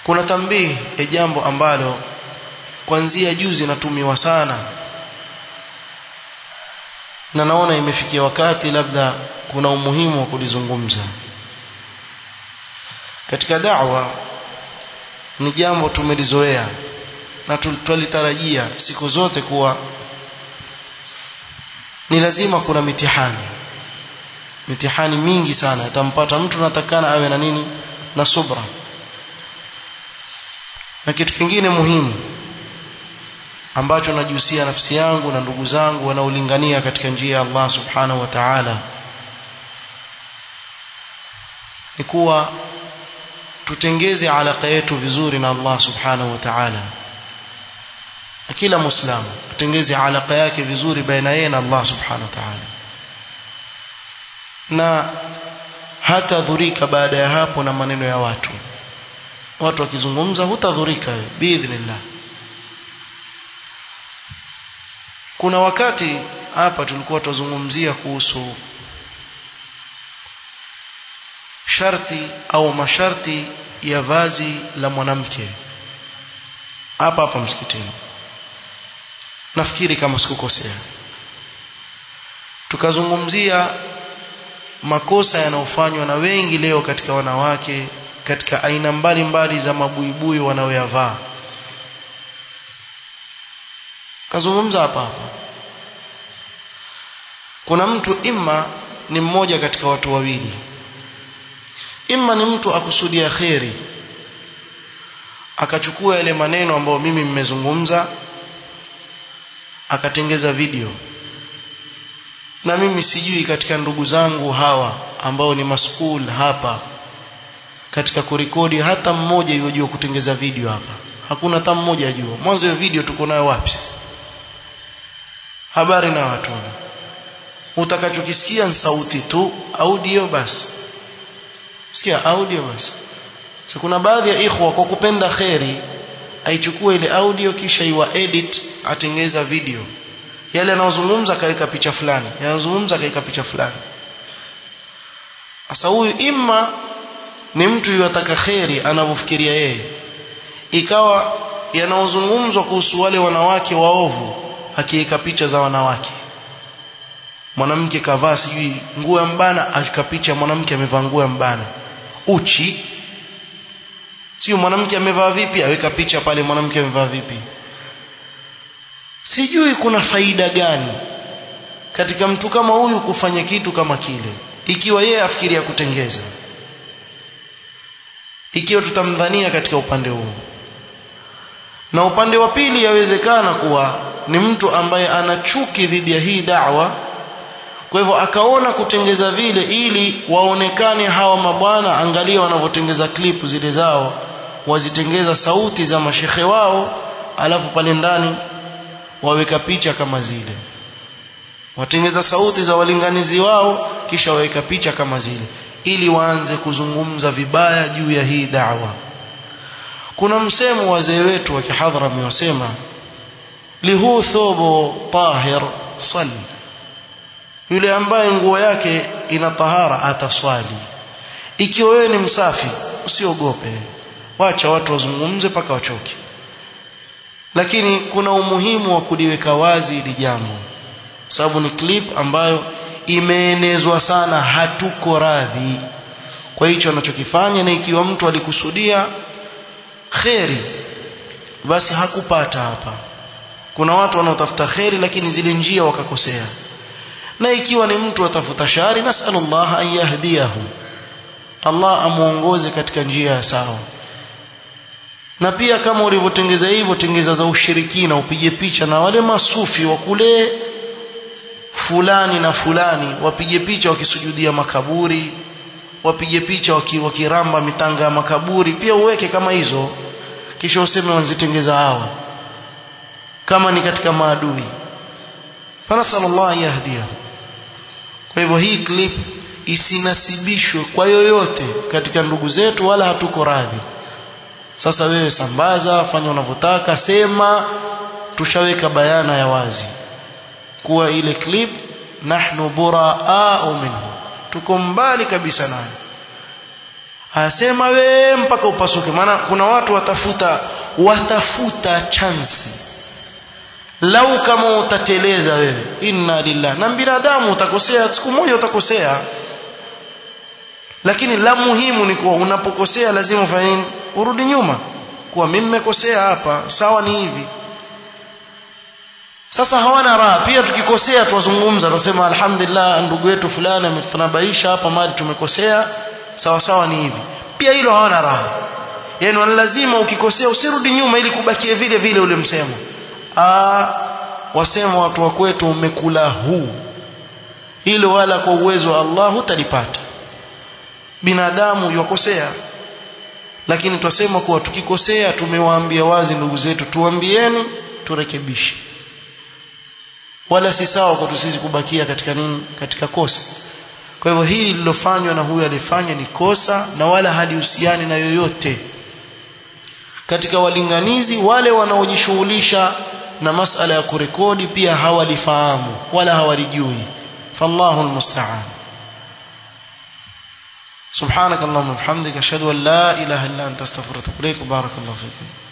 kuna tambii ya jambo ambalo kuanzia juzi natumiwa sana na naona imefikia wakati labda kuna umuhimu wa kulizungumza katika da'wa ni jambo tumelizoea na twalitarajia siku zote kuwa ni lazima kuna mitihani mitihani mingi sana itampata mtu natakana awe na nini na subra na kitu kingine muhimu ambacho najihusia nafsi yangu na ndugu zangu wanaolingania katika njia ya Allah subhanahu wa ta'ala ni kuwa tutengeze alaka yetu vizuri na Allah subhanahu wa ta'ala na kila muislamu tutengeze alaka yake vizuri baina yeye na Allah subhanahu wa ta'ala na hata dhurika baada ya hapo na maneno ya watu watu wakizungumza hutadhurika biidhnillah kuna wakati hapa tulikuwa tuzungumzia kuhusu sharti au masharti ya vazi la mwanamke hapa hapa msikitini nafikiri kama sikukosea tukazungumzia makosa yanayofanywa na wengi leo katika wanawake katika aina mbalimbali mbali za mabuibui wanaoyavaa kazungumza hapa hapa kuna mtu imma ni mmoja katika watu wawili imma ni mtu akusudia kheri akachukua yale maneno ambayo mimi mmezungumza akatengeza video na mimi sijui katika ndugu zangu hawa ambao ni maskul hapa katika kurekodi hata mmoja yojua kutengeza video hapa hakuna hata mmoja ajua mwanzo hiyo video tuko nayo wapi sasa habari na watu utakachokisikia ni sauti tu audio basi sikia audio basi so kuna baadhi ya ikhwa kwa kupenda kheri aichukue ile audio kisha iwa edit atengeza video yale anayozungumza kaweka picha fulani yanazungumza kaweka picha fulani sasa huyu imma ni mtu yataka kheri anavyofikiria yeye ikawa yanayozungumzwa kuhusu wale wanawake waovu akiweka picha za wanawake mwanamke kavaa sijui nguo ya mbana akika picha mwanamke amevaa nguo ya mbana uchi sio mwanamke amevaa vipi aweka picha pale mwanamke amevaa vipi sijui kuna faida gani katika mtu kama huyu kufanya kitu kama kile ikiwa yeye afikiria kutengeza ikiwa tutamdhania katika upande huu na upande wa pili yawezekana kuwa ni mtu ambaye ana chuki dhidi ya hii da'wa kwa hivyo akaona kutengeza vile ili waonekane hawa mabwana angalia wanavyotengeza klipu zile zao wazitengeza sauti za mashekhe wao alafu pale ndani waweka picha kama zile watengeza sauti za walinganizi wao kisha waweka picha kama zile ili waanze kuzungumza vibaya juu ya hii da'wa kuna msemo wazee wetu wa kihadhrami wasema lihu thobo tahir sali yule ambaye nguo yake ina tahara ataswali ikiwa wewe ni msafi usiogope wacha watu wazungumze mpaka wachoke lakini kuna umuhimu wa kuliweka wazi hili jambo sababu ni clip ambayo imeenezwa sana hatuko radhi kwa hicho anachokifanya na ikiwa mtu alikusudia kheri basi hakupata hapa kuna watu wanaotafuta kheri lakini zile njia wakakosea na ikiwa ni mtu atafuta shari nasallallahu an yahdiyahu Allah amuongoze katika njia ya sawa na pia kama ulivyotengeza hivyo tengeza za ushirikina upige picha na wale masufi wa kule fulani na fulani wapige picha wakisujudia makaburi wapige picha wakiramba mitanga ya makaburi pia uweke kama hizo kisha useme wanzitengeza hawa kama ni katika maadui fanasallallahu yahdiyahu kwa hivyo hii clip isinasibishwe kwa yoyote katika ndugu zetu wala hatuko radhi sasa wewe sambaza fanya unavyotaka sema tushaweka bayana ya wazi kuwa ile clip nahnu buraa minhu tuko mbali kabisa nayo asema we mpaka upasuke maana kuna watu watafuta watafuta chansi lau kama utateleza wewe inna lillah na binadamu utakosea siku moja utakosea lakini la muhimu ni kuwa unapokosea lazima ufanye nini urudi nyuma kuwa mimi nimekosea hapa sawa ni hivi sasa hawana raha pia tukikosea tuwazungumza tunasema alhamdulillah ndugu yetu fulani ametanabaisha hapa mali tumekosea sawa sawa ni hivi pia hilo hawana raha yani lazima ukikosea usirudi nyuma ili kubakie vile vile ule msemo ah wasema watu wa kwetu umekula huu hilo wala kwa uwezo wa Allah hutalipata binadamu yokosea lakini twasema kuwa tukikosea tumewaambia wazi ndugu zetu tuambieni turekebishe wala si sawa kwa sisi kubakia katika nini katika kosa kwa hivyo hili lilofanywa na huyu alifanya ni kosa na wala halihusiani na yoyote katika walinganizi wale wanaojishughulisha na masala ya kurekodi pia hawalifahamu wala hawalijui fallahu almusta'an سبحانك اللهم وبحمدك اشهد ان لا اله الا انت استغفرك واتوب اليك بارك الله فيكم